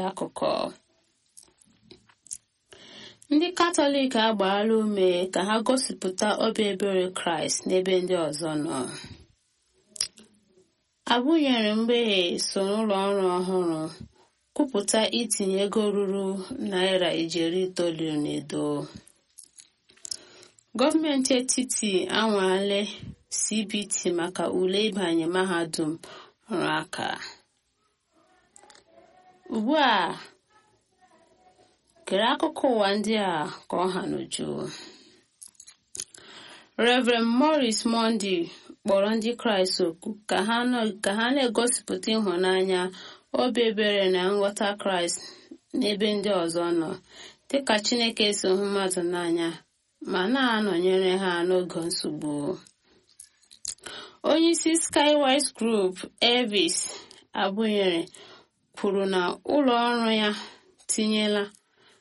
akụkọ ndị katọlik agbaala ume ka ha gosipụta obi ebere kraịst n'ebe ndị ọzọ nọ abụnyere mgbeghe so n'ụlọ ọrụ ọhụrụ kwupụta itinye ego ruru naira ijeri itoolu n'edo gọọmenti etiti anwale cbt maka ule ịbanye mahadum ọrụ aka ugbu a kere akụkọ ụwa ndị a ka ọ ha n'uju Reverend Morris Monday kpọrọ ndị Kraịst oku ka ha na-egosipụta ịhụnanya obi ebere na nghọta Kraịst n'ebe ndị ọzọ nọ dịka Chineke si hụ mmadụ n'anya ma na-anọnyere ha n'oge nsogbu onyeisi Skywise Group Elvis Abụnyere kwuru na ụlọ ọrụ ya tinyela